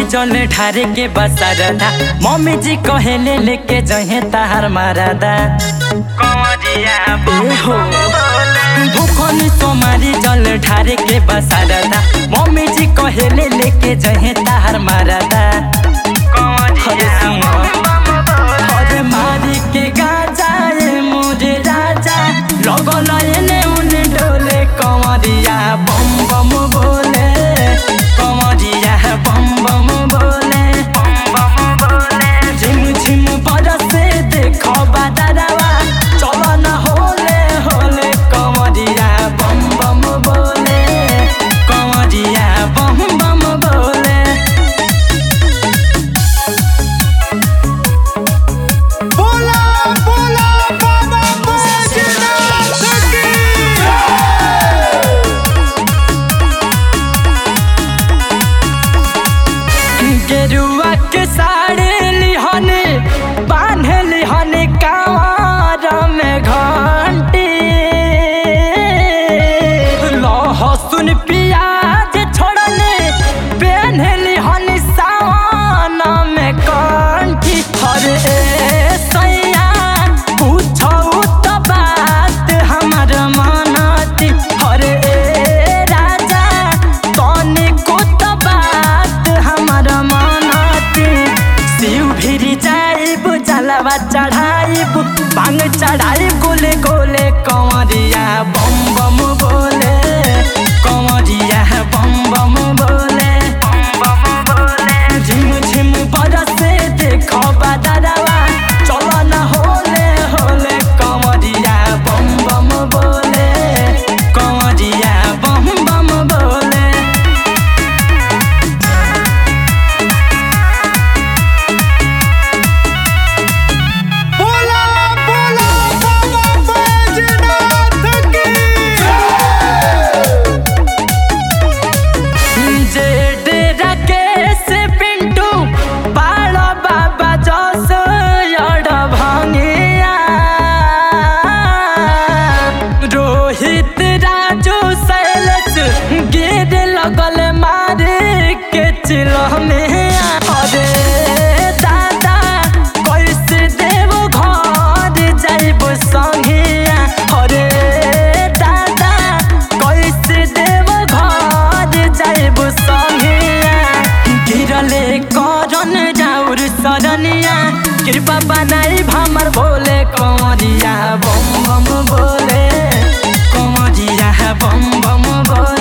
जल ढारे के बसारदा मम्मी जी कहेले लेके जहे ताहार मारदा ए हो भूखन सोमारी जल ढारे के बसारदा मम्मी जी कहेले लेके जहे ताहार मारदा हरे सिंह हरे मारी के गाजा ए मोरे राजा लगल एने उने डोले कमरिया बम बम बोले कमरिया बम बम बोले झिम झिम बरसे देखो बादरवा चल न होले होले कमरिया बम बम बोले कमरिया बम बम बोले बोला बोला बाबा बैजनाथ की गेरुआ के साड़ी लिहने बांध लिहने कांवर में घंटी लहसुन प्याज छोड़ने पेन लिहने सावन में कंठी हरे सैया पूछो तो बात हमर मनती हरे राजा तने को तो बात हमर मनती शिव भिरी जाइब जलवा चढ़ाइब भांग चढ़ाई गोले गोले कंवरिया बम बम बोले कंवरिया बम बम बोले झिम झिम बरसे देखो बादरवा चल न होले होले कंवरिया बम बम बोले कंवरिया बम बम बोले बोला बोला बाबा बैजनाथ की जेड राकेश पिंटू बालो बाबा जस यड भंगिया रोहित राजू शैलेश गिर लगल मारे के चिलमे अरे दादा कैसे देव घर जाइब संगिया अरे दादा कैसे देव घर जाइब संगिया गिरले करन जाउर सरनिया कृपा बनाई भमर बोले कंवरिया बम बम बोले कंवरिया बम बम बोले